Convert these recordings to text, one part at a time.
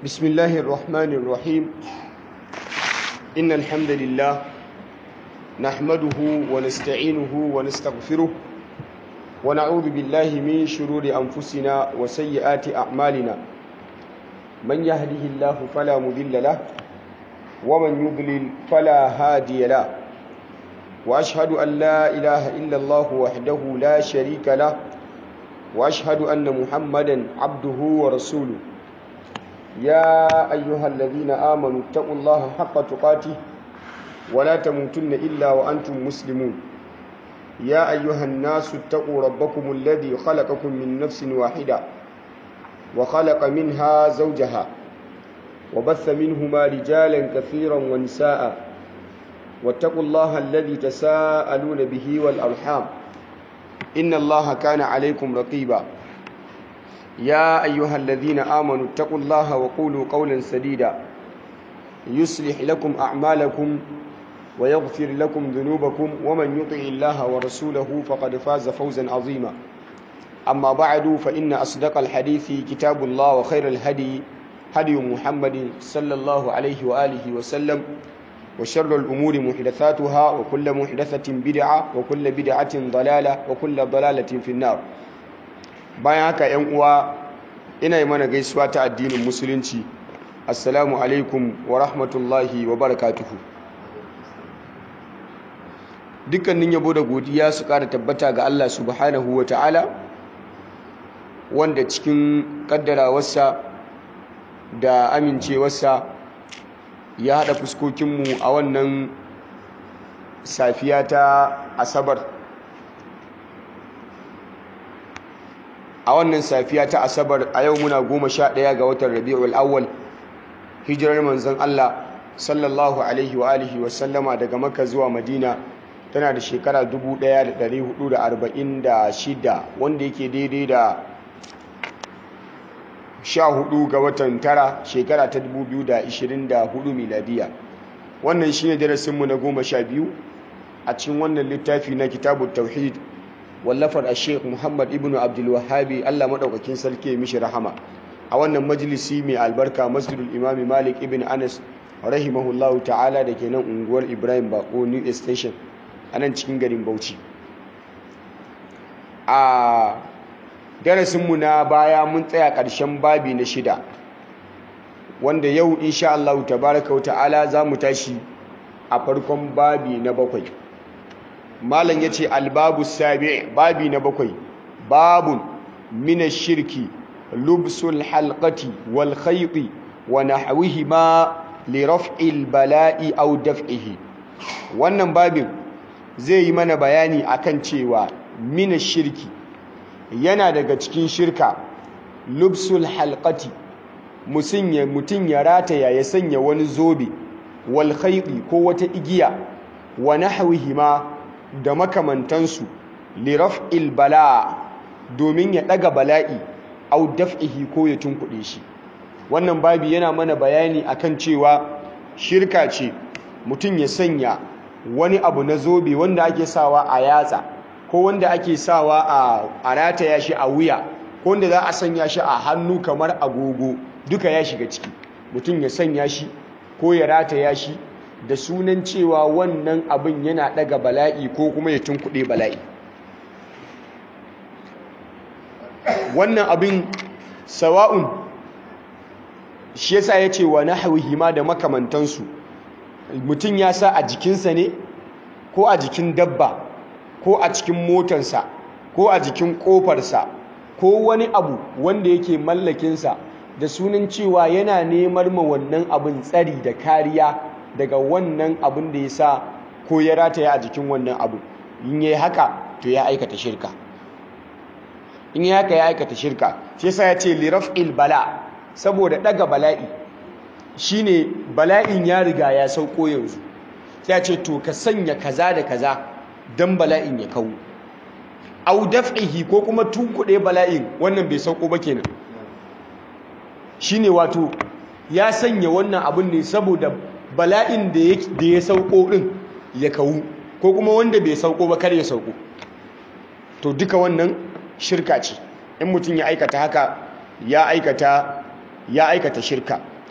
بسم الله الرحمن الرحيم إن الحمد لله نحمده ونستعينه ونستغفره ونعوذ بالله من شرور أنفسنا وسيئات أعمالنا من يهده الله فلا مضل له ومن يضلل فلا هادي له وأشهد أن لا إله إلا الله وحده لا شريك له وأشهد أن محمدا عبده ورسوله يا أيها الذين آمنوا اتقوا الله حق تقاته ولا تموتن إلا وأنتم مسلمون يا أيها الناس اتقوا ربكم الذي خلقكم من نفس واحدة وخلق منها زوجها وبث منهما رجالا كثيرا ونساء واتقوا الله الذي تساءلون به والأرحام إن الله كان عليكم رقيبا يا أيها الذين آمنوا اتقوا الله وقولوا قولا سديدا يصلح لكم أعمالكم ويغفر لكم ذنوبكم ومن يطع الله ورسوله فقد فاز فوزا عظيما أما بعد فإن أصدق الحديث كتاب الله وخير الهدي هدي محمد صلى الله عليه وآله وسلم وشر الأمور محدثاتها وكل محدثة بدعة وكل بدعة ضلالة وكل ضلالة في النار bayan haka yan uwa ina yi mana gaisuwa ta addinin musulunci assalamu alaikum wa rahmatullahi wa barakatuhu dukkanin yabo da godiya su kara tabbata ga Allah subhanahu wa ta'ala wanda cikin kaddarawarsa da amincewarsa ya haɗa fuskokinmu a wannan safiya ta asabar a wannan safiya ta asabar a yau muna goma sha ɗaya ga watan rabi'ul awwal hijirar manzon Allah sallallahu alaihi wa alihi wa sallama daga makka zuwa madina tana da shekara 1446 wanda yake daidai da 14 ga watan tara shekara ta 2024 miladiya wannan shine darasinmu na goma sha biyu a cikin wannan littafi na kitabut tauhid wallafar a sheik muhammad ibn abdulwahabi allah maɗaukakin sarki mishi rahama a wannan majalisi mai albarka masjidul imami malik ibn anas rahimahullahu ta'ala da ke nan unguwar ibrahim bako new station a nan cikin garin bauchi a darasinmu na baya mun tsaya ƙarshen babi na shida wanda yau insha Allah tabaraka wa ta'ala za mu tashi a farkon babi na bakwai malam ya ce albabu sabi babi na bakwai babun mina shirki lubsul halqati wal khayti wa nahwihima li raf'il bala'i aw daf'ihi wannan babin zai yi mana bayani akan cewa mina shirki yana daga cikin shirka lubsul halqati mutum ya rataya ya sanya wani zobe wal khayti ko wata igiya wa nahwihima da makamantansu liraf'il bala domin ya daga bala'i au daf'ihi ko ya tunkuɗe shi wannan babi yana mana bayani akan cewa shirka ce mutum ya sanya wani abu na zobe wanda ake sawa a yatsa ko wanda ake sawa a rataya shi a wuya ko wanda za a sanya shi a hannu kamar agogo duka ya shiga ciki mutum ya sanya shi ko ya rataya shi da sunan cewa wannan abin yana daga bala'i ko kuma ya tunkuɗe bala'i wannan abin sawa'un shi yasa ya ce wa nahwihi ma da makamantansu mutum ya sa a jikinsa ne ko a jikin dabba ko a cikin motarsa ko a jikin ƙofarsa ko wani abu wanda yake mallakinsa da sunan cewa yana neman ma wannan abin tsari da kariya daga wannan abin da ya sa ko ya rataya a jikin wannan abu in yi haka to ya aikata shirka in yi haka ya aikata shirka shi yasa ya ce liraf'il bala saboda daga bala'i shine bala'in ya riga ya sauko yanzu sai ya ce to ka sanya kaza da kaza dan bala'in ya kawo au daf'ihi ko kuma tunkuɗe bala'in wannan bai sauko ba kenan shine wato ya sanya wannan abin ne saboda bala'in da ya sauko din ya kawu ko kuma wanda bai sauko ba kar ya sauko to duka wannan shirka ce in mutum ya aikata haka ya aikata ya aikata shirka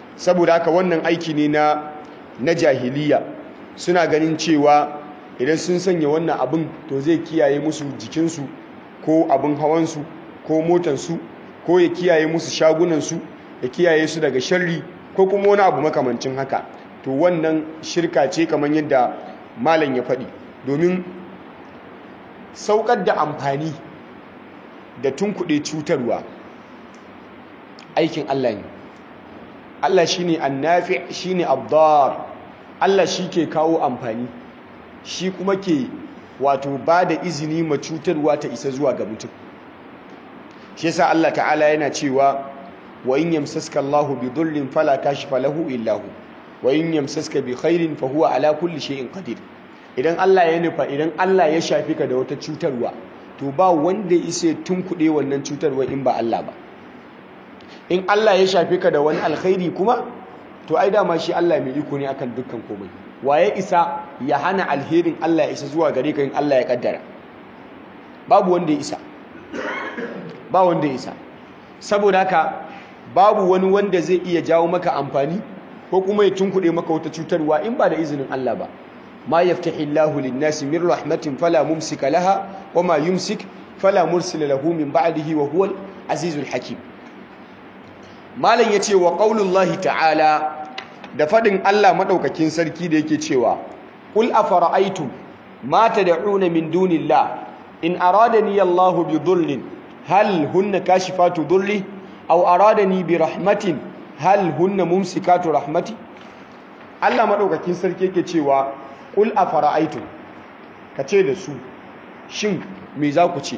saboda haka wannan aiki ne na na jahiliya suna ganin cewa idan sun sanya wannan abin to zai kiyaye musu jikinsu ko abin hawansu ko motansu ko ya kiyaye musu shagunansu ya kiyaye su daga sharri ko kuma wani abu makamancin haka to wannan shirka ce kamar yadda malam ya faɗi domin saukar da amfani da tunkuɗe cutarwa aikin Allah ne Allah shine annafi shine abdar Allah shi ke kawo amfani shi kuma ke wato ba da izini ma cutarwa ta isa zuwa ga mutum shi yasa Allah ta'ala yana cewa wa in yamsaska Allahu bi dhurrin fala kashifa lahu illa hu wa in yamsaska bi khairin fa huwa ala kulli shay'in qadir idan Allah ya nufa idan Allah ya shafi ka da wata cutarwa to ba wanda ya isa tunkuɗe wannan cutarwa in ba Allah ba in Allah ya shafi ka da wani alkhairi kuma to ai dama shi Allah mai iko ne akan dukkan komai waye isa ya hana alherin Allah ya isa zuwa gare ka in Allah ya kaddara babu wanda ya isa ba wanda ya isa saboda haka babu wani wanda zai iya jawo maka amfani ko kuma ya tunkuɗe maka wata cutarwa in ba da izinin Allah ba ma yaftahi Allahu lin-nasi min rahmatin fala mumsika laha wa ma yumsik fala mursila lahu min ba'dihi wa huwal azizul hakim malam yace wa qaulullahi ta'ala da fadin Allah madaukakin sarki da yake cewa qul afara'aytum ma tad'una min dunillah in aradani Allahu bi dhurrin hal hunna kashifatu dhurri aw aradani bi rahmatin hal hunna mumsikatu rahmati Allah madaukakin sarki yake cewa qul afara'aytum kace da su shin me za ku ce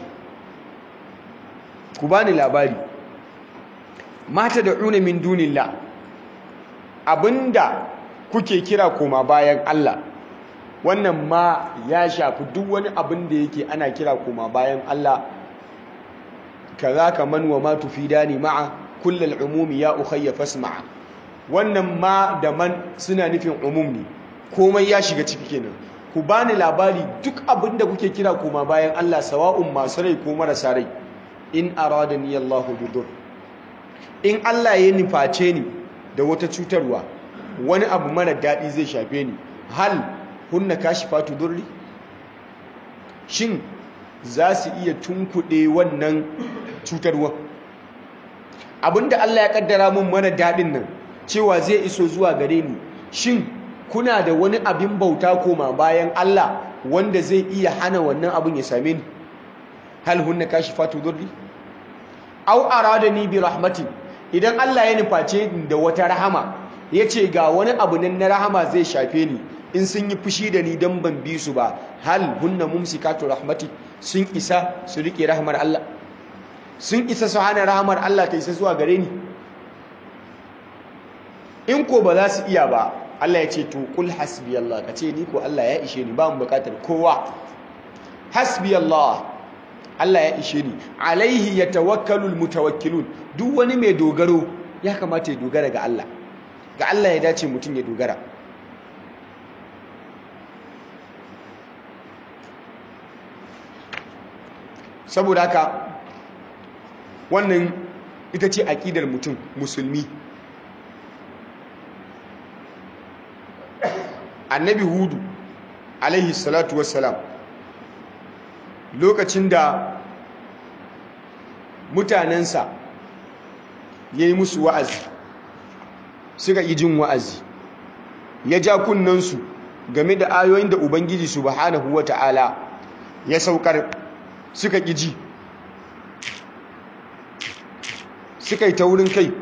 ku bani labari mata da una min dunillah abinda kuke kira koma bayan Allah wannan ma ya shafi duk wani abin da yake ana kira koma bayan Allah kaza kaman wa ma tufidani ma'a kullal umumi ya ukhayya fasma'a wannan ma da man suna nufin umum ne komai ya shiga ciki kenan ku bani labari duk abin da kuke kira koma bayan Allah sawa'un masu rai ko marasa rai in aradani Allahu bidur in Allah ya nuface ni da wata cutarwa wani abu mara daɗi zai shafe ni hal hunna kashifatu durri shin za su iya tunkuɗe wannan cutarwa abinda Allah ya kaddara mun mara daɗin nan cewa zai iso zuwa gare ni shin kuna da wani abin bauta koma bayan Allah wanda zai iya hana wannan abin ya same ni hal hunna kashifatu durri aw aradani bi rahmatin idan Allah ya nuface ni da wata rahama yace ga wani abu nan na rahama zai shafe ni in sun yi fushi da ni dan ban bi su ba hal hunna mumsikatu rahmati sun isa su rike rahmar Allah sun isa su hana rahmar Allah ta isa zuwa gare ni in ko ba za su iya ba Allah ya ce to kul hasbi Allah ka ce ni ko Allah ya ishe ni ba mu bukatar kowa hasbi Allah Allah ya ishe ni alaihi yatawakkalu almutawakkilun duk wani mai dogaro ya kamata ya dogara ga Allah ga Allah ya dace mutum ya dogara saboda haka wannan ita ce aƙidar mutum musulmi annabi hudu alaihi salatu wassalam lokacin da mutanensa ya yi musu wa'azi suka yi jin wa'azi ya ja kunnansu game da ayoyin da ubangiji subhanahu wa ta'ala ya saukar suka ƙi ji suka yi taurin kai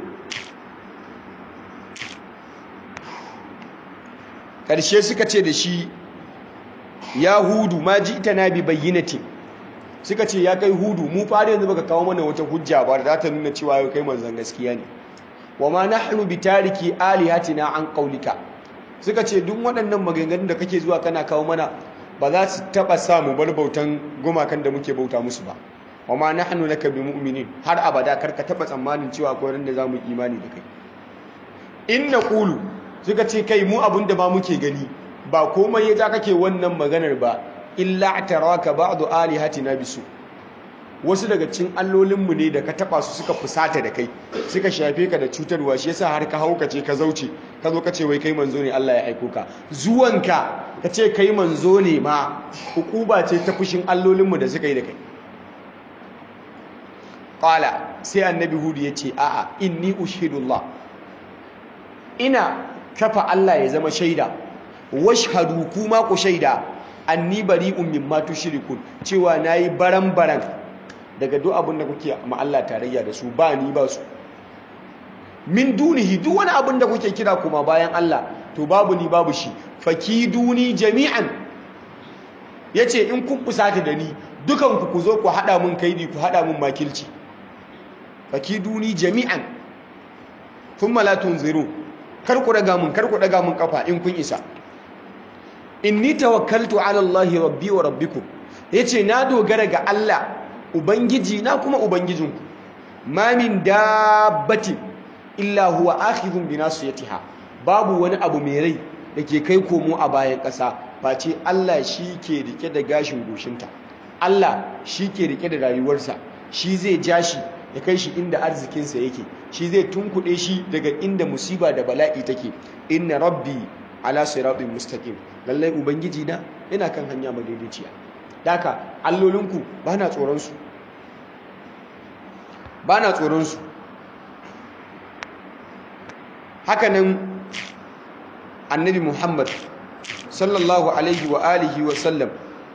ƙarshe suka ce da shi ya hudu ma ji ita na bi bayyinati suka ce ya kai hudu mu fara yanzu baka kawo mana wata hujja ba da za ta nuna cewa yau kai manzon gaskiya ne wa ma nahnu bi tariki alihatina an qaulika suka ce duk waɗannan maganganun da kake zuwa kana kawo mana ba za su taba sa mu bar bautan gumakan da muke bauta musu ba wa ma nahnu laka bi mu'minin har abada kar ka taba tsammanin cewa akwai ran da zamu yi imani da kai in naqulu suka ce kai mu abin da ba muke gani ba komai ya ja kake wannan maganar ba illa ataraka ba'du alihatina bisu wasu daga cikin allolinmu ne da ka taba su suka fusata da kai suka shafe ka da cutarwa shi yasa har ka haukace ka zauce ka zo ka ce wai kai manzo ne Allah ya aiko ka zuwanka ka ce kai manzo ne ma hukuba ce ta fushin allolinmu da suka yi da kai qala sai annabi hudu ya ce a'a inni ushhidullah ina kafa Allah ya zama shaida washhadu kuma ku shaida anni bari'un mimma tushrikun cewa nayi baran-baran daga duk abin da kuke ma Allah tarayya da su ba ni ba su min dunihi duk wani abin da kuke kira kuma bayan Allah to babu ni babu shi fakiduni jami'an yace in kun fusata da ni dukan ku ku zo ku hada mun kaidi ku hada mun makilci fakiduni jami'an thumma la tunziru kar ku daga mun kar ku daga mun kafa in kun isa inni tawakkaltu ala Allah rabbi wa rabbikum yace na dogara ga Allah ubangiji na kuma ubangijinku ma min dabbati illa huwa akhidhun bi nasiyatiha babu wani abu mai rai dake kai komo a bayan ƙasa face Allah shi ke rike da gashin goshinta Allah shi ke rike da rayuwarsa shi zai ja shi ya kai shi inda arzikinsa yake shi zai tunkuɗe shi daga inda musiba da bala'i take inna rabbi ala siratin mustaqim lallai ubangiji na yana kan hanya madaidaiciya daka allolinku bana tsoron su bana tsoron su hakanan annabi Muhammad sallallahu alaihi wa alihi wa sallam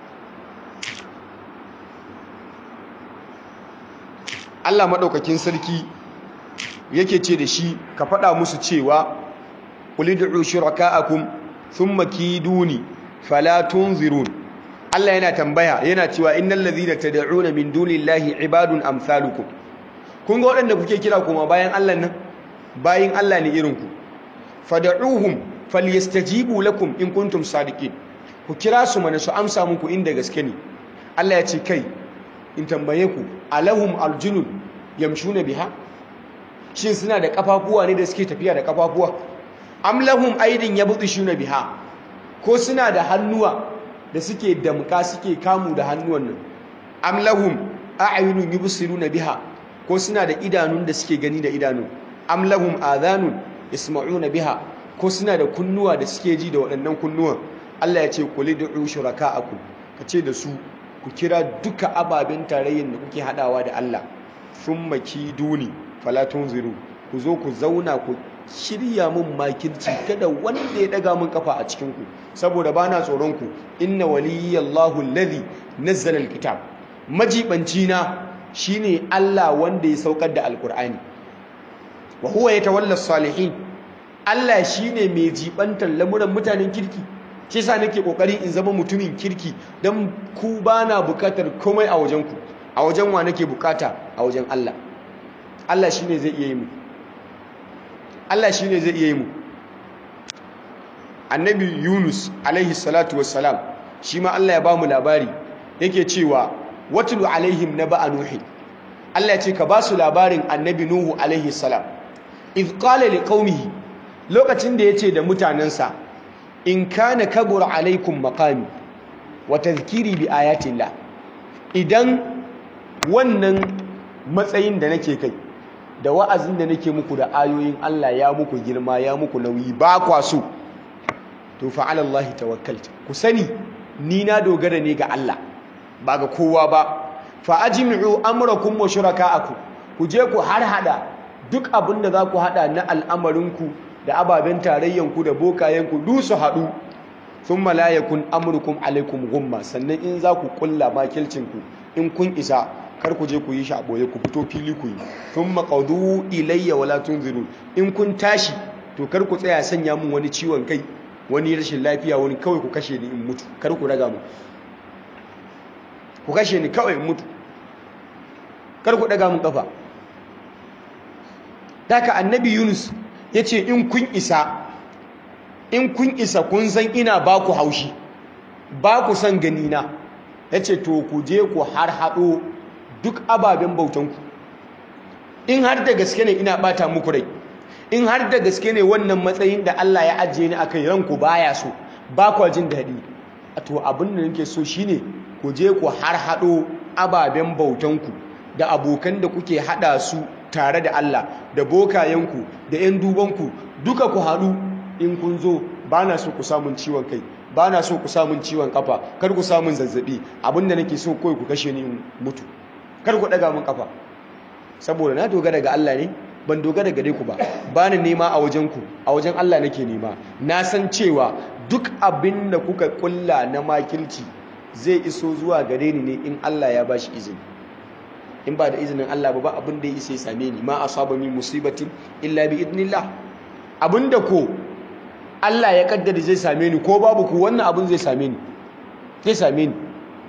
Allah madaukakin sarki yake ce da shi ka faɗa musu cewa qul ud'u shuraka'akum thumma kiduni fala tunzirun Allah yana tambaya yana cewa innal ladhina tad'una min dunillahi ibadun amsalukum kun ga waɗanda kuke kira kuma bayan Allah nan bayin Allah ne irin ku fad'uhum falyastajibu lakum in kuntum sadiqin ku kira su mana su amsa muku inda gaske ne Allah ya ce kai in tambaye ku alahum aljunun yamshuna biha shin suna da kafafuwa ne da suke tafiya da kafafuwa am lahum aydin yabtishuna biha ko suna da hannuwa da suke damka suke kamu da hannuwan nan am lahum a'yunun yubsiruna biha ko suna da idanun da suke gani da idanu am lahum adhanun yasma'una biha ko suna da kunnuwa da suke ji da waɗannan kunnuwan Allah ya ce qul ud'u shuraka'akum kace da su ku kira duka ababen tarayyar da kuke hadawa da Allah thumma kiduni fala tunziru ku zo ku zauna ku shirya mun makirci kada wanda ya daga mun kafa a cikin ku saboda bana tsoron ku inna waliyallahu alladhi nazzala alkitab majibanci na shine Allah wanda ya saukar da alkur'ani wa huwa yatawalla salihin Allah shine mai jibantar lamuran mutanen kirki shi yasa nake kokarin in zama mutumin kirki dan ku bana bukatar komai a wajen ku a wajen wa nake bukata a wajen Allah Allah shine zai iya yi mu Allah shine zai iya yi mu Annabi Yunus alaihi salatu wassalam shi ma Allah ya ba mu labari yake cewa watlu alaihim naba nuhi Allah ya ce ka ba su labarin Annabi Nuhu alaihi salam iz qala liqaumihi lokacin da yace da mutanansa in kana kabura alaikum maqami wa tadhkiri bi ayatillah idan wannan matsayin da nake kai da wa'azin da nake muku da ayoyin Allah ya muku girma ya muku nauyi ba kwa so to fa ala Allah tawakkaltu ku sani ni na dogara ne ga Allah ba ga kowa ba fa ajmi'u amrakum wa shuraka'akum ku je ku har hada duk abin da za ku hada na al'amarinku da ababen tarayyanku da bokayenku du su haɗu sun malayakun amurkum alaikum gumma sannan in za ku kulla makilcinku in kun isa kar ku je ku yi shi a ɓoye ku fito fili ku yi sun maƙaudu ilayya wala tunziru in kun tashi to kar ku tsaya sanya mun wani ciwon kai wani rashin lafiya wani kawai ku kashe ni in mutu kar ku raga mu ku kashe ni kawai in mutu kar ku daga mun kafa Daka annabi Yunus ya ce in kun isa in kun isa kun san ina ba ku haushi ba ku san ganina ya ce to ku je ku har haɗo duk ababen bautanku in har da gaske ne ina ɓata muku rai in har da gaske ne wannan matsayin da Allah ya ajiye ni akai ranku baya so ba ku jin daɗi to abin da nake so shine ku je ku har haɗo ababen bautanku da abokan da kuke hada su tare da Allah da bokayenku da 'yan dubanku duka ku haɗu in kun zo ba na so ku samun ciwon kai ba na so ku samun ciwon kafa kar ku samun zazzabi abinda nake so kawai ku kashe ni mutu kar ku ɗaga min kafa saboda na dogara ga Allah ne ban dogara gare ku ba ba ni nema a wajenku a wajen Allah nake nema na san cewa duk abin da kuka kulla na makirci zai iso zuwa gare ni ne in Allah ya bashi izini in ba da izinin Allah ba ba abin da ya isa ya same ni ma asaba min musibatin illa bi idnillah abinda ko Allah ya kaddara zai same ni ko babu ku wannan abin zai same ni zai same ni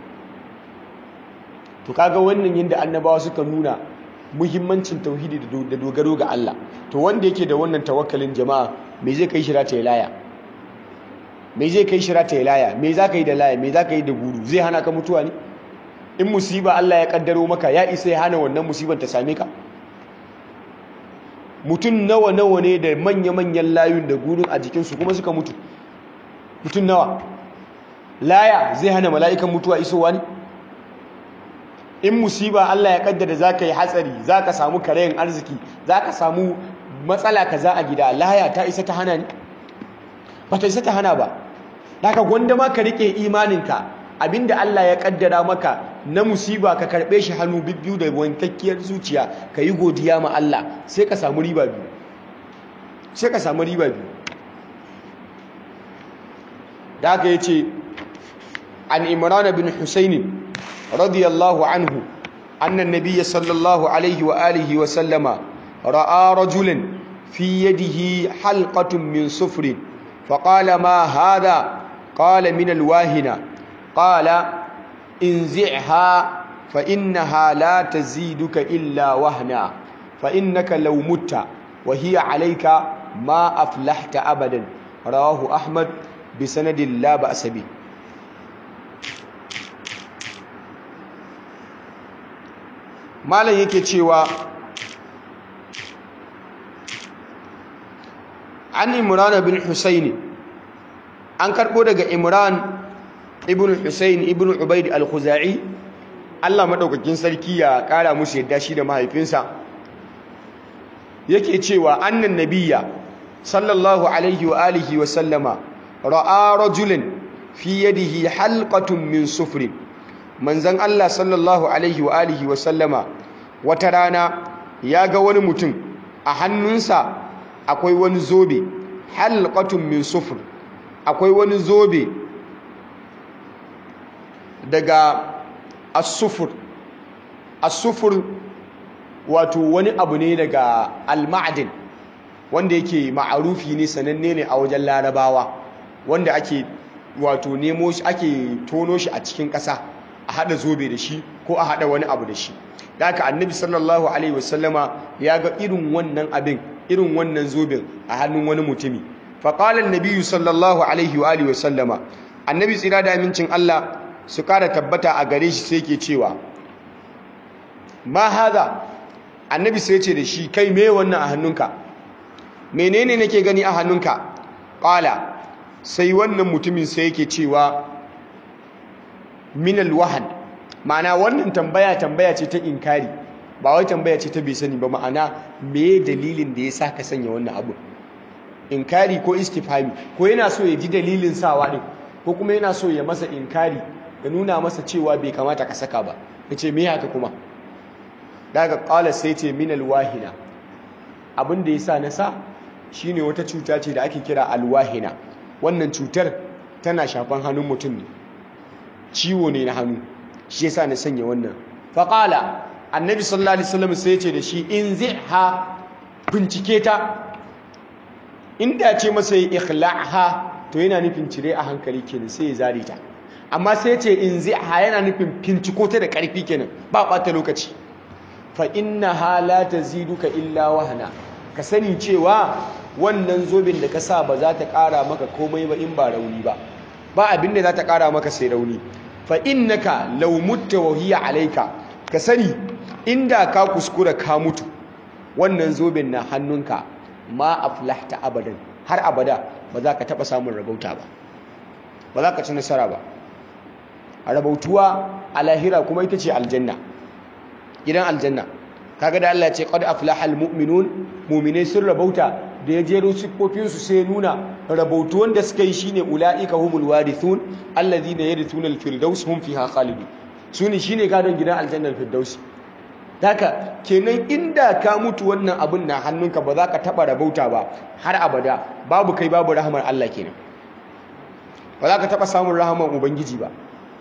to kaga wannan yanda annabawa suka nuna muhimmancin tauhidi da dogaro ga Allah to wanda yake da wannan tawakkalin jama'a me zai kai shira ta laya me zai kai shira ta laya me za ka yi da laya me za ka yi da guru zai hana ka mutuwa ne in musiba Allah ya kaddaro maka ya isa ya hana wannan musibar ta same ka mutum nawa nawa ne da manya-manyan layun da gurun a jikinsu kuma suka mutu mutum nawa laya zai hana mala'ikan mutuwa isowa ne in musiba Allah ya kaddara za ka yi hatsari za ka samu karayin arziki za ka samu matsala ka za a gida laya ta isa ta hana ne ba ta isa ta hana ba daga gwanda ma ka rike imaninka abinda Allah ya kaddara maka na musiba ka karbe shi hannu bibbiyu da wankakkiyar zuciya ka yi godiya ma Allah sai ka samu riba biyu sai ka samu riba biyu da haka yace an imran bin husayn radiyallahu anhu anna an-nabiy sallallahu alaihi wa alihi wa sallama ra'a rajulan fi yadihi halqatun min sufrin فقال ما هذا قال من الواهنة قال انزعها فإنها لا تزيدك إلا وهنا فإنك لو مت وهي عليك ما أفلحت أبدا رواه أحمد بسند لا بأس به malam yake cewa an imran bin husaini an karbo daga imran ibn husain ibn ubaid al-khuzai Allah madaukakin sarki ya kara musu yadda shi da mahaifinsa yake cewa annan nabiyya sallallahu alaihi wa alihi wa sallama ra'a rajulan fi yadihi halqatun min sufrin manzon Allah sallallahu alaihi wa alihi wa sallama wata rana ya ga wani mutum a hannunsa akwai wani zobe halqatun min sufr akwai wani zobe daga as-sufur as-sufur wato wani abu ne daga al-ma'din wanda yake ma'arufi ne sananne ne a wajen larabawa wanda ake wato nemo shi ake tono shi a cikin ƙasa a hada zobe da shi ko a hada wani abu da shi da haka annabi sallallahu alaihi wasallama ya ga irin wannan abin irin wannan zobin a hannun wani mutumi faƙalar nabiyu sallallahu alaihi wa alihi wasallama annabi tsira da amincin Allah su ƙara tabbata a gare shi sai ke cewa ma haza annabi sai ce da shi kai me wannan a hannunka menene nake gani a hannunka ƙala sai wannan mutumin sai yake cewa minal wahan ma'ana wannan tambaya tambaya ce ta inkari ba wai tambaya ce ta bai sani ba ma'ana me dalilin da ya sa ka sanya wannan abu inkari ko istifhami ko yana so ya ji dalilin sawa din ko kuma yana so ya masa inkari ya nuna masa cewa bai kamata ka saka ba yace me haka kuma daga qala sai ce min alwahina abin da yasa na sa shine wata cuta ce da ake kira alwahina wannan cutar tana shafan hannun mutum ne ciwo ne na hannu shi yasa na sanya wannan faqala annabi sallallahu alaihi wasallam sai ya ce da shi in ziha bincike ta inda ce masa ikhla'ha to yana nufin cire a hankali kenan sai ya zare ta amma sai ya ce in ziha yana nufin finciko ta da karfi kenan ba bata lokaci fa innaha la taziduka illa wahana ka sani cewa wannan zobin da ka sa ba za ta kara maka komai ba in ba rauni ba ba abin da za ta kara maka sai rauni fa innaka law mutta wa hiya alayka ka sani inda ka kuskura ka mutu wannan zobin na hannunka ma aflahta abadan har abada ba za ka taba samun rabauta ba ba za ka ci nasara ba a rabautuwa a lahira kuma ita ce aljanna gidan aljanna kaga da Allah ya ce qad aflahal mu'minun mu'minai sun rabauta da ya jero siffofin su sai nuna rabautu wanda suka yi shine ulaika humul warithun alladhina yarithuna al-firdaus hum fiha khalidun sune shine gadon gidan aljannar firdaus Daka kenan inda ka mutu wannan abin na hannunka ba za ka taɓa rabauta ba har abada babu kai babu rahamar Allah kenan ba za ka taɓa samun rahamar Ubangiji ba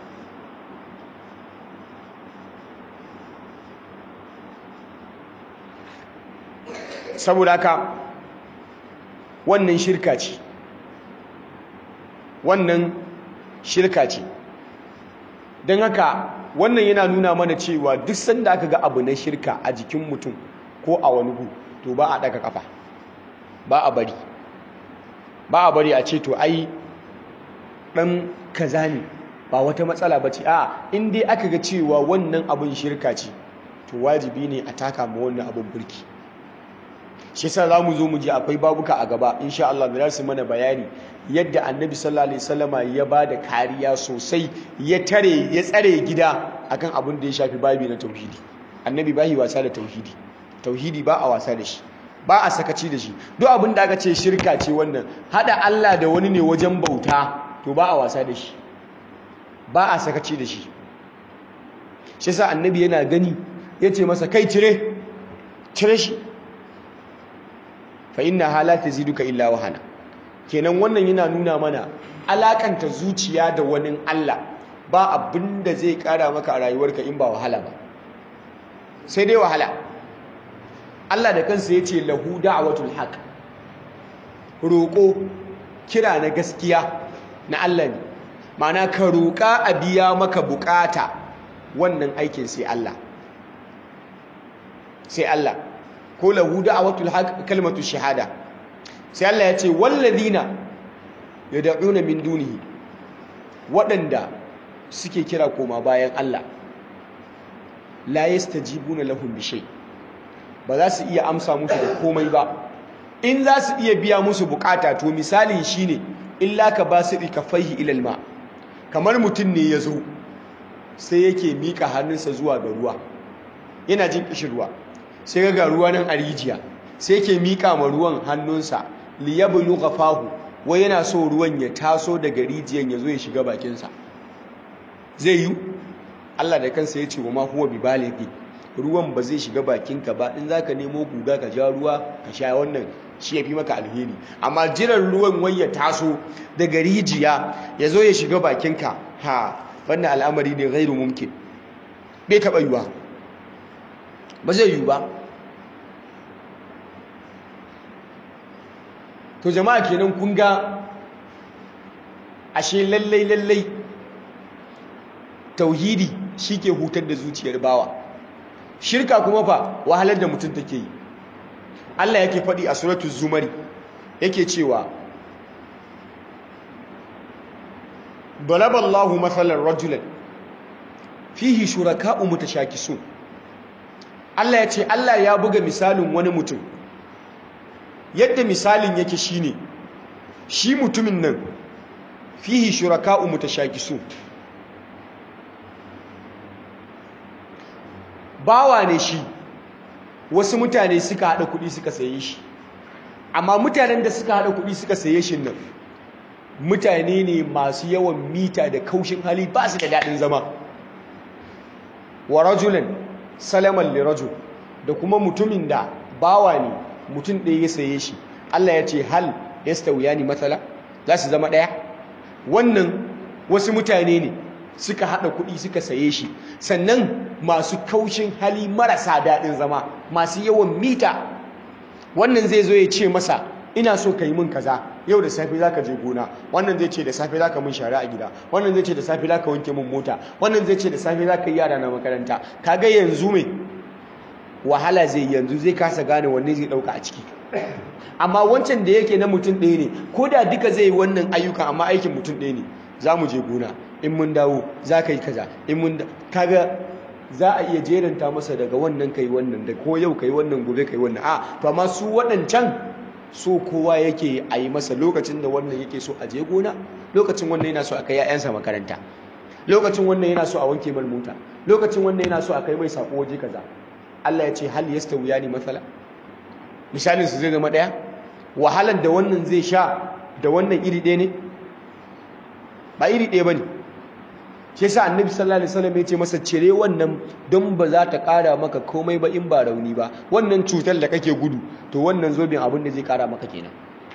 saboda haka wannan shirka ce wannan shirka ce don haka wannan yana nuna mana cewa duk sanda aka ga abu na shirka a jikin mutum ko a wani gu to ba a daga kafa ba a bari ba a bari a ce to ai dan kaza ne ba wata matsala ba ce a in dai aka ga cewa wannan abin shirka ce to wajibi ne a taka ma wannan abin burki shi yasa za mu zo mu ji akwai babuka a gaba insha Allah da su mana bayani yadda annabi sallallahu alaihi wasallama ya ba da kariya sosai ya tare ya tsare gida akan abin da ya shafi babi na tauhidi annabi ba yi wasa da tauhidi tauhidi ba a wasa da shi ba a sakaci da shi duk abin da aka ce shirka ce wannan hada Allah da wani ne wajen bauta to ba a wasa da shi ba a sakaci da shi shi yasa annabi yana gani yace masa kai cire cire shi fa inna hala taziduka illa wahana kenan wannan yana nuna mana alakanta zuciya da wani Allah ba abin da zai kara maka a rayuwarka in ba wahala ba sai dai wahala Allah da kansa ya ce lahu da'watul haq roƙo kira na gaskiya na Allah ne ma'ana ka roƙa a biya maka bukata wannan aikin sai Allah sai Allah ko lahu da'watul haq kalmatu shahada sai Allah ya ce walladina yad'una min dunihi waɗanda suke kira koma bayan Allah la yastajibuna lahum bi shay ba za su iya amsa musu da komai ba in za su iya biya musu bukata to misalin shine illa ka basiri kafaihi ilal ma kamar mutum ne ya zo sai yake mika hannunsa zuwa ga ruwa yana jin kishirwa sai ga ruwa nan a rijiya sai yake mika ma ruwan hannunsa liyablu ghafahu wai yana so ruwan ya taso daga rijiyan ya zo ya shiga bakinsa zai yi Allah da kansa ya ce wa ma huwa bi balighi ruwan ba zai shiga bakinka ba in zaka nemo guga ka ja ruwa ka sha wannan shi yafi maka alheri amma jiran ruwan wai ya taso daga rijiya ya zo ya shiga bakinka ha wannan al'amari ne ghairu mumkin bai taba yiwa ba zai yiwu ba to jama'a kenan kun ga ashe lallai lallai tauhidi shike hutar da zuciyar bawa shirka kuma fa wahalar da mutum take yi Allah yake faɗi a suratul zumari yake cewa dalaballahu mathalan rajulan fihi shuraka'u mutashakisun Allah ya ce Allah ya buga misalin wani mutum yadda misalin yake shine shi mutumin nan fihi shuraka'u mutashakisun bawa ne shi wasu mutane suka haɗa kuɗi suka saye shi amma mutanen da suka haɗa kuɗi suka saye shi nan mutane ne masu yawan mita da kaushin hali ba su da daɗin zama wa rajulan salaman li rajul da kuma mutumin da bawa ne mutum ɗaya ya saye shi Allah ya ce hal yastawiyani matsala za su zama ɗaya wannan wasu mutane ne suka haɗa kuɗi suka saye shi sannan masu kaushin hali marasa daɗin zama masu yawan mita wannan zai zo ya ce masa ina so ka yi min kaza yau da safe za ka je gona wannan zai ce da safe za ka min shara a gida wannan zai ce da safe za ka wanke min mota wannan zai ce da safe za ka yi yara na makaranta kaga yanzu mai wahala zai yanzu zai kasa gane wanne zai ɗauka a ciki amma wancan da yake na mutum ɗaya ne ko da duka zai yi wannan ayyuka amma aikin mutum ɗaya ne za mu je gona in mun dawo za ka yi kaza in mun kaga za a iya jeranta masa daga wannan kai wannan da ko yau kai wannan gobe kai wannan a to amma su waɗancan so kowa yake a yi masa lokacin da wannan yake so a je gona lokacin wannan yana so a kai 'ya'yansa makaranta lokacin wannan yana so a wanke mar mota lokacin wannan yana so a kai mai sako waje kaza Allah ya ce hal yastawiyani mathala misalin su zai zama daya wahalar da wannan zai sha da wannan iri ɗaya ne ba iri ɗaya bane shi yasa annabi sallallahu alaihi wasallam ya ce masa cire wannan don ba za ta ƙara maka komai ba in ba rauni ba wannan cutar da kake gudu to wannan zobin abin da zai ƙara maka kenan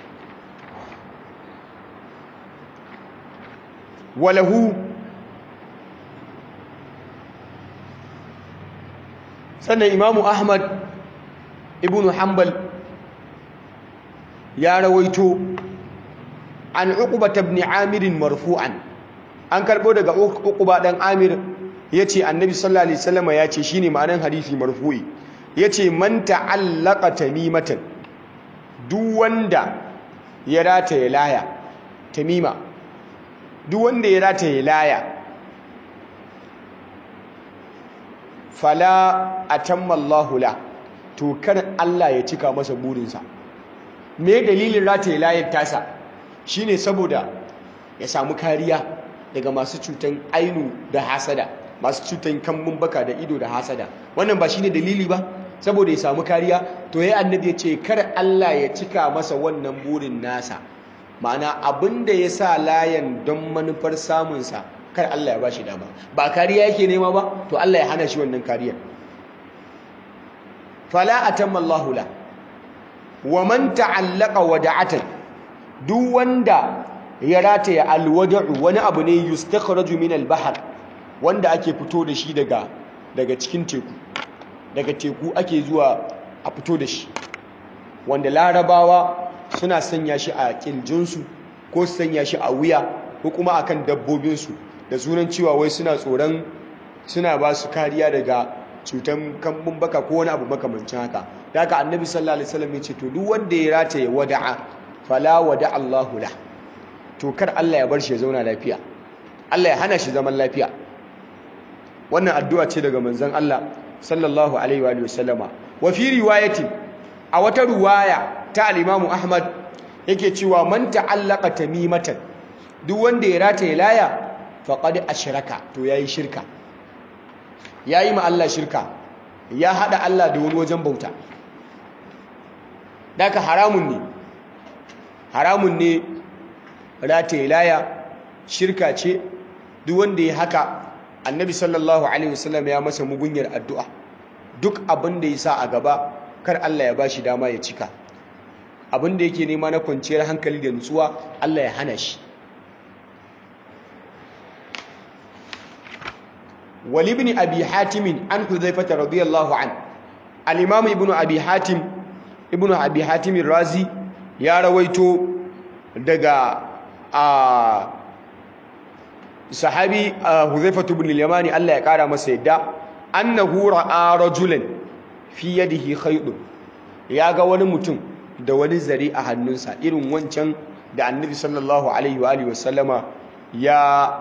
walahu sannan imamu ahmad ibn hanbal ya rawaito an uqba ibn amir marfu'an an karbo daga uqba dan amir yace annabi sallallahu alaihi wasallam yace shine ma'anan hadisi marfu'i yace man ta'allaqa tamimatan duk wanda ya rata ya laya tamima duk wanda ya rata ya laya fala atamma Allahu la to kar Allah ya cika masa burinsa me dalilin rata ya layar tasa shine saboda ya samu kariya daga masu cutan ainu da hasada masu cutan kambun baka da ido da hasada wannan ba shine dalili ba saboda ya samu kariya to yayi annabi ya ce kar Allah ya cika masa wannan burin nasa ma'ana abinda ya sa layan don manufar samunsa kar Allah ya ba shi dama ba kariya yake nema ba to Allah ya hana shi wannan kariyar fala atamma Allahu la wa man ta'allaqa wada'atan duk wanda ya rataya alwada'u wani abu ne yustakhraju min al-bahr wanda ake fito da shi daga daga cikin teku daga teku ake zuwa a fito da shi wanda larabawa suna sanya shi a kirjinsu ko su sanya shi a wuya ko kuma akan dabbobinsu da sunan cewa wai suna tsoron suna ba su kariya daga cutan kambun baka ko wani abu makamancin haka da haka annabi sallallahu alaihi wasallam ya ce to duk wanda ya rataye wada'a fala wada Allahu la to kar Allah ya bar shi ya zauna lafiya Allah ya hana shi zaman lafiya wannan addu'a ce daga manzon Allah sallallahu alaihi wa sallama wa fi riwayatin a wata riwaya ta al-Imam Ahmad yake cewa man ta'allaqa tamimatan duk wanda ya rataye laya faqad ashraka to yayi shirka yayi ma Allah shirka ya hada Allah da wani wajen bauta daka haramun ne haramun ne rataye laya shirka ce duk wanda ya haka annabi sallallahu alaihi wasallam ya masa mugunyar addu'a duk abin da ya sa a gaba kar Allah ya bashi dama ya cika abin da yake nema na kwanciyar hankali da nutsuwa Allah ya hana shi wali ibn abi hatim an hudhaifah radiyallahu an al-imam ibn abi hatim ibn abi hatim razi ya rawaito daga a sahabi hudhaifah ibn al-yamani Allah ya kara masa yadda annahu ra'a rajulan fi yadihi khaytun ya ga wani mutum da wani zare a hannunsa irin wancan da annabi sallallahu alaihi wa alihi wasallama ya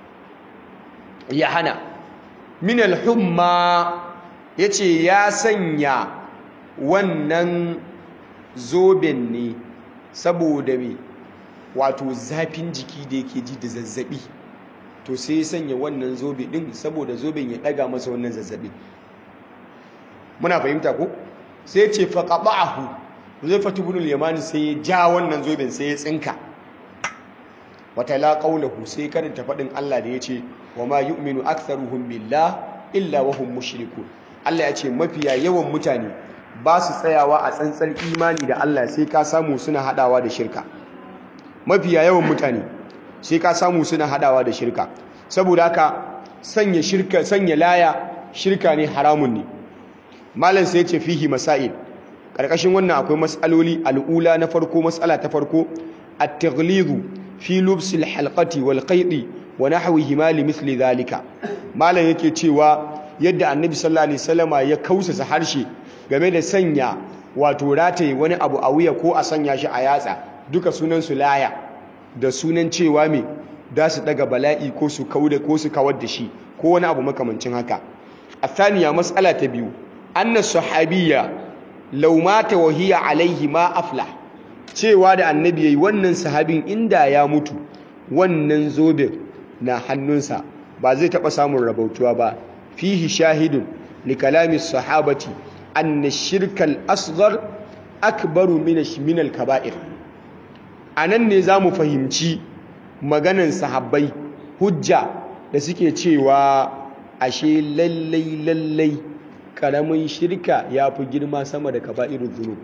ya hana min al-humma yace ya sanya wannan zoben ne saboda me wato zafin jiki da yake ji da zazzabi to sai ya sanya wannan zobe din saboda zoben ya daga masa wannan zazzabi muna fahimta ko sai ya ce faqata'ahu Huzaifatu ibn al-Yamani sai ya ja wannan zoben sai ya tsinka wata la qawluhu sai karanta fadin Allah da yace wa ma yu'minu aktharuhum billah illa wa hum mushrikun Allah ya ce mafiya yawan mutane ba su tsayawa a tsantsar imani da Allah sai ka samu suna hadawa da shirka mafiya yawan mutane sai ka samu suna hadawa da shirka saboda haka sanya shirka sanya laya shirka ne haramun ne malam sai ya ce fihi masail karkashin wannan akwai mas'aloli al'ula na farko mas'ala ta farko at-taghlidu fi lubs al-halqati wal qaydi wa nahwihima li mithli dhalika malam yake cewa yadda annabi sallallahu alaihi wasallama ya kausasa harshe game da sanya wato rataye wani abu a wuya ko a sanya shi a yatsa duka sunan su laya da sunan cewa me da su daga bala'i ko su kauda ko su kawar da shi ko wani abu makamancin haka athaniya mas'ala ta biyu anna sahabiyya law mata wa hiya alaihi ma aflah cewa da annabi yayi wannan sahabin inda ya mutu wannan zobe na hannunsa ba zai taɓa samun rabautuwa ba fihi shahidun li kalami sahabati anna shirkal asghar akbaru min al kaba'ir anan ne zamu fahimci maganan sahabbai hujja da suke cewa ashe lallai lallai karamin shirka ya fi girma sama da kaba'irul dhunub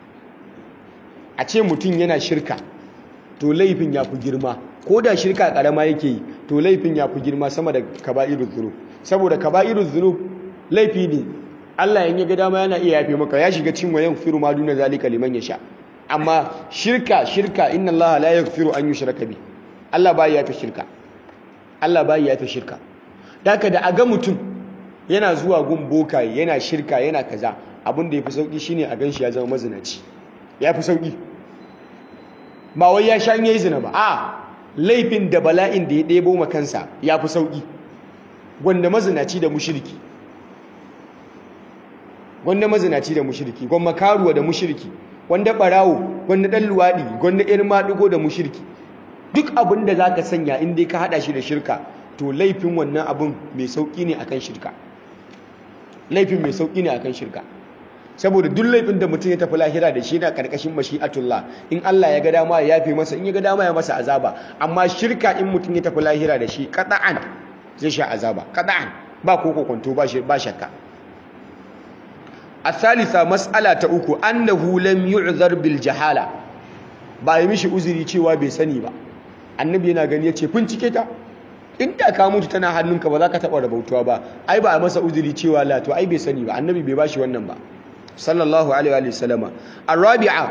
a ce mutum yana shirka to laifin ya fi girma ko da shirka karama yake yi to laifin ya fi girma sama da kaba'irul dhunub saboda kaba'irul dhunub laifi ne Allah in ya ga dama yana iya yafe maka ya shiga cin wayan firu ma duna zalika liman yasha amma shirka shirka inna Allah la yaghfiru an yushraka bi Allah bai yafe shirka Allah bai yafe shirka daka da aga mutum yana zuwa gun bokaye yana shirka yana kaza abin da yafi sauki shine a ganshi ya zama mazinaci yafi sauki ba wai ya sha yayi zina ba a laifin da bala'in da ya ɗebo ma kansa yafi sauki gwanda mazinaci da mushriki gwanda mazinaci da mushriki gwanda karuwa da mushriki gwanda barawo gwanda dan luwadi gwanda irin maɗigo da mushriki duk abin da zaka sanya in dai ka hada shi da shirka to laifin wannan abin mai sauki ne akan shirka laifin mai sauki ne akan shirka saboda duk laifin da mutum ya tafi lahira da shi na karkashin mashi'atullah in Allah ya ga dama ya yafe masa in ya ga dama ya masa azaba amma shirka in mutum ya tafi lahira da shi qat'an zai sha azaba qat'an ba ko kokonto ba shi ba shakka الثالثة مسألة uku annahu lam yu'zar bil jahala ba yi mishi uzuri cewa bai sani ba annabi yana gani yace bincike ta inda ka mutu tana hannunka ba za ka taba rabautuwa ba ai ba a masa uzuri cewa la to ai bai sani ba annabi bai bashi wannan ba sallallahu alaihi wa sallama arabi'a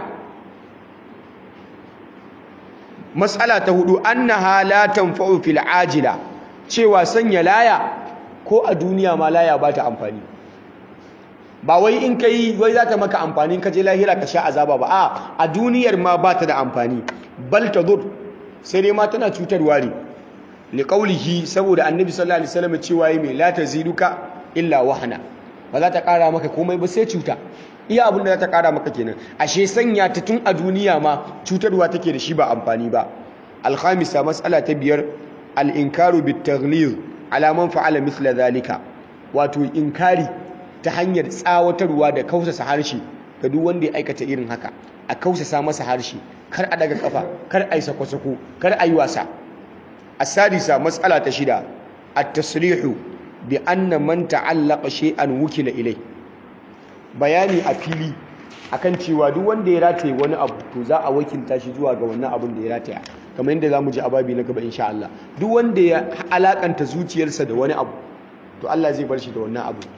mas'ala ta hudu annaha la tanfa'u fil ajila cewa sanya laya ko a duniya ma laya ba ta amfani ba wai in ka yi wai za ta maka amfani ka je lahira ka sha azaba ba a a duniyar ma ba ta da amfani bal ta zur sai dai ma tana cutarwa ne liqaulihi saboda annabi sallallahu alaihi wasallam cewa yi mai la taziduka illa wahana ba za ta kara maka komai ba sai cuta iya abin da za ta kara maka kenan ashe sanya ta tun a duniya ma cutarwa take da shi ba amfani ba alkhamisa mas'ala ta biyar al-inkaru bit-taghlid ala man fa'ala mithla dhalika wato inkari ta hanyar tsawatarwa da kausasa harshe ga duk wanda ya aikata irin haka a kausasa masa harshe kar a daga kafa kar a yi sako-sako kar a yi wasa asadisa matsala ta shida at-tasrihu bi anna man ta'allaqa shay'an wukila ilai bayani a fili akan cewa duk wanda ya rataye wani abu to za a wakilta shi zuwa ga wannan abun da ya rataya kamar yadda zamu ji ababi na gaba insha Allah duk wanda ya alakanta zuciyarsa da wani abu to Allah zai bar shi da wannan abu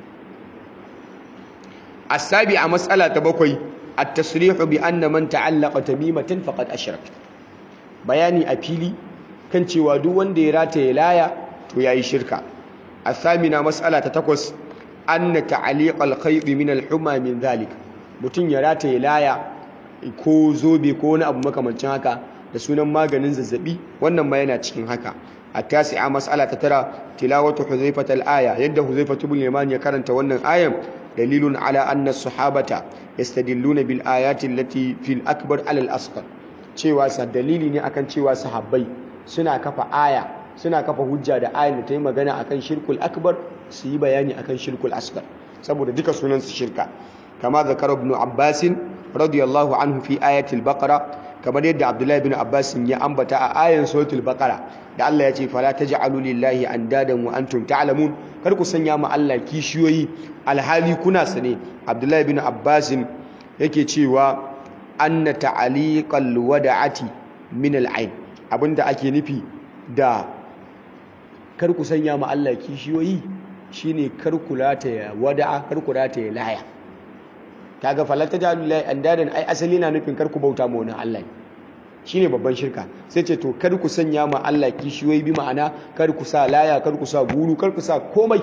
السابعة مسألة بكوي التصريح بأن من تعلق تميمة فقد أشرك بياني أبيلي كان cewa duk wanda ya rataye laya to yayi shirka الثامنة مسألة تتكوس أن تعليق الخيط من الحمى من ذلك mutun ya rataye laya ko zobe ko wani abu makamancin haka da sunan maganin zazzabi wannan ma yana cikin haka التاسعة مسألة ترى تلاوة حذيفة الآية يد حذيفة بن اليمان يكرنت wannan ayan دليل على أن الصحابة يستدلون بالآيات التي في الأكبر على الأصغر cewa sa dalili ne akan cewa sahabbai suna kafa aya suna kafa hujja da ayan da ta yi magana akan shirkul akbar su yi bayani akan shirkul asghar saboda duka sunan su shirka kama zakara ibn abbas radiyallahu anhu fi ayatil baqara kamar yadda abdullahi ibn abbas ya ambata a ayan suratul baqara da Allah ya ce fala taj'alu lillahi andadan wa antum ta'lamun kar ku sanya ma Allah kishiyoyi alhali kuna sane Abdullahi bin Abbas yake cewa anna ta'aliqal wada'ati min al'ain abinda ake nufi da kar ku sanya ma Allah kishiyoyi shine kar ku ya wada'a kar ku ya laya kaga fala taj'alu lillahi andadan ai asali na nufin kar ku bauta ma wani Allah shine babban shirka sai ce to kar ku sanya ma Allah kishiyoyi bi ma'ana kar ku sa laya kar ku sa guru kar ku sa komai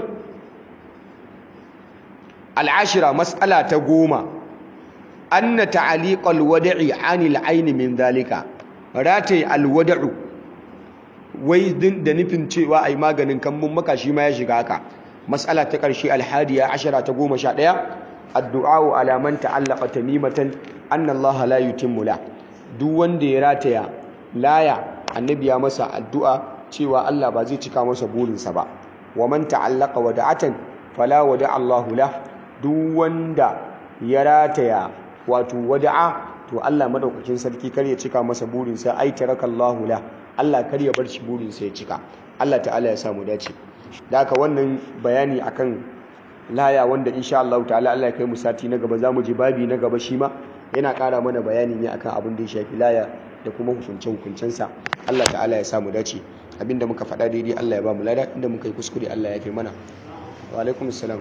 al'ashira mas'ala ta goma anna ta'aliqal wada'i 'anil 'aini min zalika ratai alwada'u wai din da nufin cewa ai maganin kambun maka shi ma ya shiga haka mas'ala ta karshe alhadiya ashara ta goma sha ɗaya addu'a ala man ta'allaqa tamimatan anna Allah la yutimmu la duk wanda ya rataya laya annabi ya masa addu'a cewa Allah ba zai cika masa burinsa ba wa man ta'allaqa wada'atan fala wada'a Allahu lah duk wanda ya rataya wato wada'a to Allah madaukakin sarki kar ya cika masa burinsa ai tarakallahu la Allah kar ya bar shi burinsa ya cika Allah ta'ala ya samu dace da haka wannan bayani akan laya wanda insha Allah ta'ala Allah ya kai mu sati na gaba zamu ji babi na gaba shi ma yana ƙara mana bayani ne akan abin da ya shafi laya da kuma hukunce hukuncensa Allah ta'ala ya samu dace abinda muka faɗa daidai Allah ya ba mu lada inda muka yi kuskure Allah ya kai mana wa alaikum assalam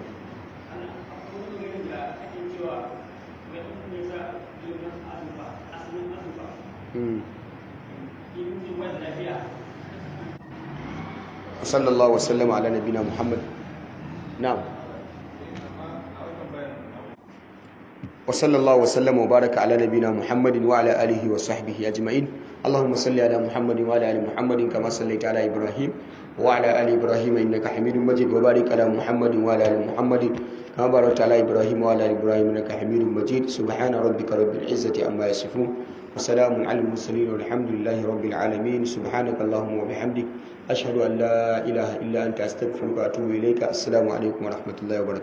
صلى الله وسلم على نبينا محمد نعم وصلى الله وسلم وبارك على نبينا محمد وعلى اله وصحبه اجمعين اللهم صل على محمد وعلى ال محمد كما صليت على ابراهيم وعلى ال ابراهيم انك حميد مجيد وبارك على محمد وعلى ال محمد كما باركت على ابراهيم وعلى ال ابراهيم انك حميد مجيد سبحان ربك رب العزه عما يصفون وسلام على المرسلين والحمد لله رب العالمين سبحانك اللهم وبحمدك أشهد أن لا إله إلا أنت أستغفرك وأتوب إليك السلام عليكم ورحمة الله وبركاته